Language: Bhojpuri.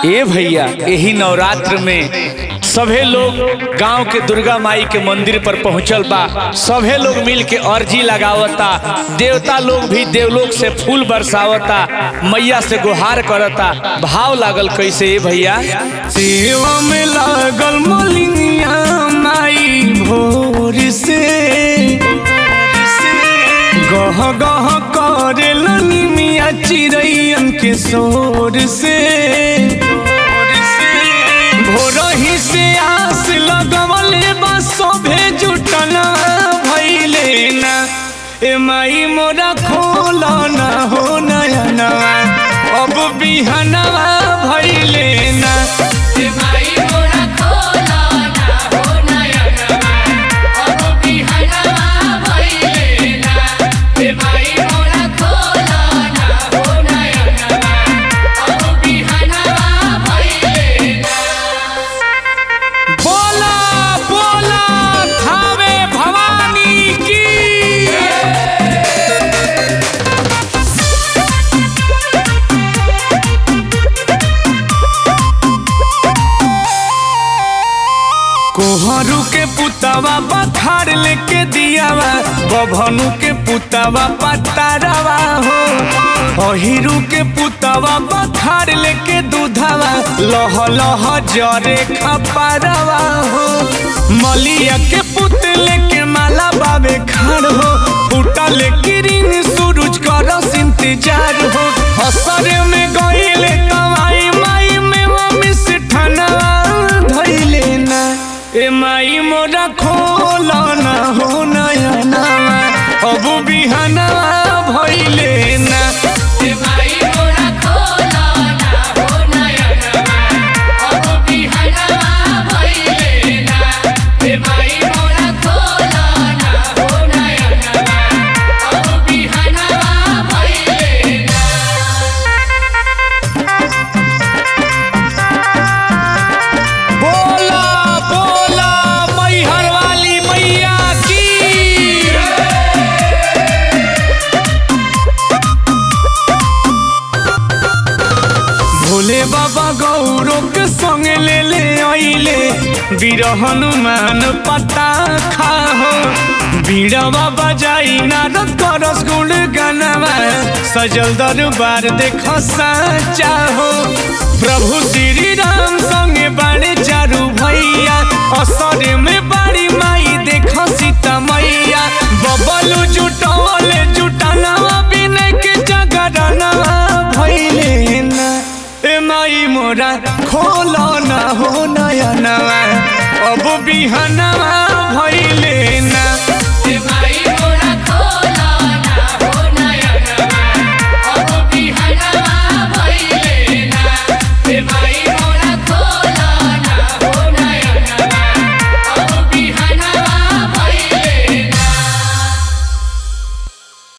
ए भैया यही नवरात्र में सभे लोग गांव के दुर्गा माई के मंदिर पर पहुंचल बा सभे लोग मिल के अर्जी लगावता देवता लोग भी देवलोक से फूल बरसावता मैया से गुहार करता भाव लागल कैसे ए भैया सेवा में लागल मलिनिया माई भोर से गह गह करे मिया चिड़ैयन के शोर से भोरही से आस लगवले बा सभे जुटना भैले ना ए माई मोरा खोला ना हो नयना अब बिहनवा भैले ना बोला बोला थावे भवानी की कोहरू के पुतवा पथार लेके दियावा बभनु के पुतवा पतारवा हो अहिरू के पुतवा पथार लेके दूधवा लह लह जरे खपारवा हो मलिया के पुतले के माला बाबे खाड़ हो फूटा लेके रिंग सूरज करस इंतजार हो हसरे में गईले तवाई माई में मम्मी से ठनवा धइले ना ए माई मोरा खोला ना हो नयना अब बिहना भइले ना बोला बोला मैहर वाली मैया की भोले बाबा गौरव के संग ले ले आइले वीर हनुमान पता खाहो बीड़वा बजाई नारद करस गुण गनवा सजल दरबार देख साचा हो प्रभु श्री राम संगे बाड़े चारू भैया असर में बाड़ी माई देख सीता मैया बबलू जुटवले जुटनवा बिना के जगरनवा भइले ना ए माई मोरा खोलो ना हो नयनवा अब बिहनवा भइले ना